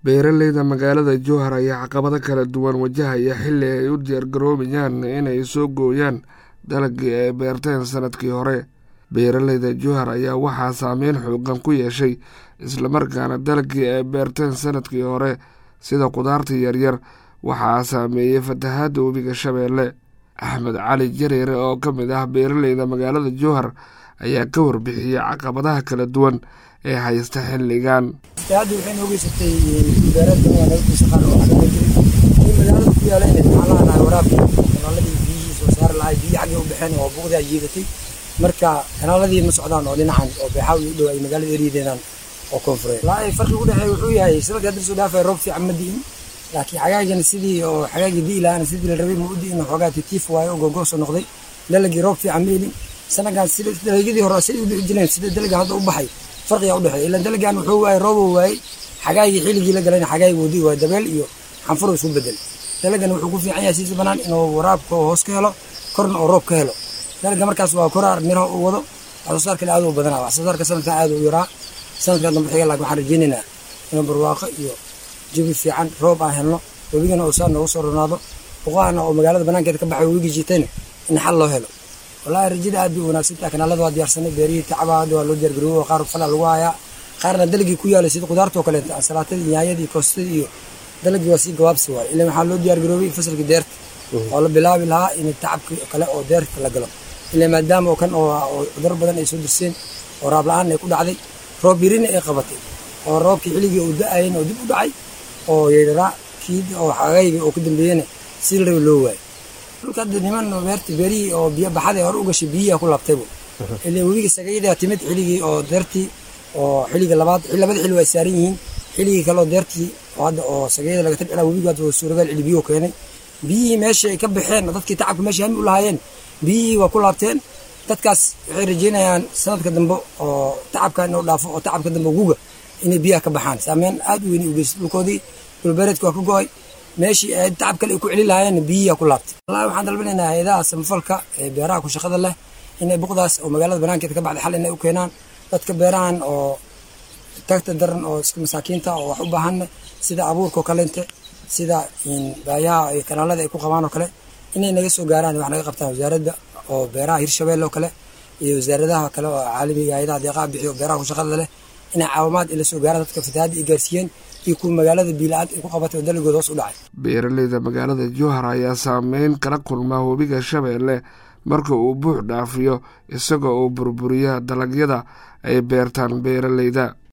beeraleyda magaalada jowhar ayaa caqabado kala duwan wajahaya xilli ay u diyaargaroobayaan inay soo gooyaan dalagii ay beerteen sanadkii hore beeraleyda jowhar ayaa waxaa saameyn xoogan ku yeeshay islamarkaana dalagii ay beerteen sanadkii hore sida kudaarta yaryar waxaa saameeyey fatahaadda webiga shabeelle axmed cali jareere oo ka mid ah beeraleyda magaalada jowhar ayaa ka warbixiyey caqabadaha kala duwan ee haysta xilligan fatahaadda waxay noo geysatay beerada nabadiisa qaar oo xagga jiray in magaalada ku yaala inay maxaa lahaa waraabka kanaaladii biyihii soo saari lahay biyi xaggay u baxeen oo buuqdaa jiidatay marka kanaaladii ma socdaan oo dhinacan oo beexaa u dhow ay magaalada eriyadeedaan oo koonfureed laa farqi u dhexeeya wuxuu yahay sanadkii hadda soo dhaafay roob fiican ma di'in laakiin xagaagan sidii oo xagaagii di'i lahaana sidii la rabay ma u di'in xoogaa titiif waayo oo googooso noqday dalagii roob fiican ma elin sanadkan sida dalagyadii hore siday u dhici jireen sida dalagan hadda u baxay farqigaa udhexeeya ilan dalagan wuxuu waayey roobuu waayey xagaagii xilligii la galayna xagaagii wadi waay dabeel iyo xanfuruu isku bedel dalagan wuxuu ku fiican yahay siisa banaan inuu waraabka hoos ka helo korna oo roob ka helo dalaga markaas waa koraar miraha uu wado wax soo saarkale aad u badanaa wax soo saarka sanadkan aad u yaraa sanadkan dambe xiga laakiin waxaan rajaynaynaa inuu barwaaqo iyo jabi fiican roob aan helno webigana uu saa noogu soo ronaado boqahana oo magaalada banaankeeda ka baxay webigii jiitayna in xal loo helo wallaahi rajada aad bay u wanaagsantaha kanaalada waa diyaarsanay beerihii tacaba hadda waa loo diyaargaroobo qaar falaa lagu hayaa qaarna dalagii ku yaalay sida qudaarta oo kaleeta ansalaatada yaanyadii koostadii iyo dalagii waa sii gabaabsi waay ilan waxaa loo diyaargaroobay fasalkii deerta oo la bilaabi lahaa in tacabki kale oo deerta la galo ilan maadaama oo kan oo cuduro badan ay soo dirseen oo raab la-aan ay ku dhacday roob yarina ay qabatay oo roobkii xilligii uu da-ayen oo dib u dhacay oo yeeraa kii oo xagayga oo ka dambeeyena si la raba loo waayay dhulka hadda niman beerta beerihii oo biyo baxada hore u gashay biyihi ku laabtaybu ilaa webiga sagayada timid xilligii oo deertii oo xilliga labaad labada xilli waa saaran yihiin xilligii kale oo deertii oo hadda oo sagayada laga tabcilaa webiga hadda suuragaal cili biyuhu keenay biyihii meesha ay ka baxeen dadkii tacabka meesha hami u lahaayeen biyihii waa ku laabteen dadkaas waxay rajeynayaan sanadka dambe oo tacabka inuu dhaafo oo tacabka dambe guga inay biyaha ka baxaan saameyn aad u weyn u geystay dhulkoodii dhulbeereedka waa ka go-ay meeshii ay tacab kale ay ku celin lahaayeen biyihiyaa ku laabtay wallahi waxaan dalbanaynaa hay-adaha samafalka ee beeraha ku shaqada leh inay buqdaas oo magaalada banaankeeda ka baxday xal inay u keenaan dadka beerahan oo tagta daran oo iska masaakiinta oo wax u baahanne sida abuurka oo kaleente sida baayaha iyo kanaalada ay ku qabaan oo kale inay naga soo gaaraan wax naga qabtaan wasaaradda oo beeraha hirshabeelle oo kale iyo wasaaradaha kale oo caalamiga hay-adaha deeqaha bixiyo oo beeraha ku shaqada leh inay caawimaad ila soo gaaraan dadka fatahaadda ay gaarsiiyeen iyo kuwa magaalada biila-aad ay ku qabatay oo dalagooda hoos u dhacay beeraleyda magaalada jowhar ayaa saameyn kala kulmaa webiga shabeelle marka uu buux dhaafiyo isagoo uu burburiya dalagyada ay beertaan beeraleyda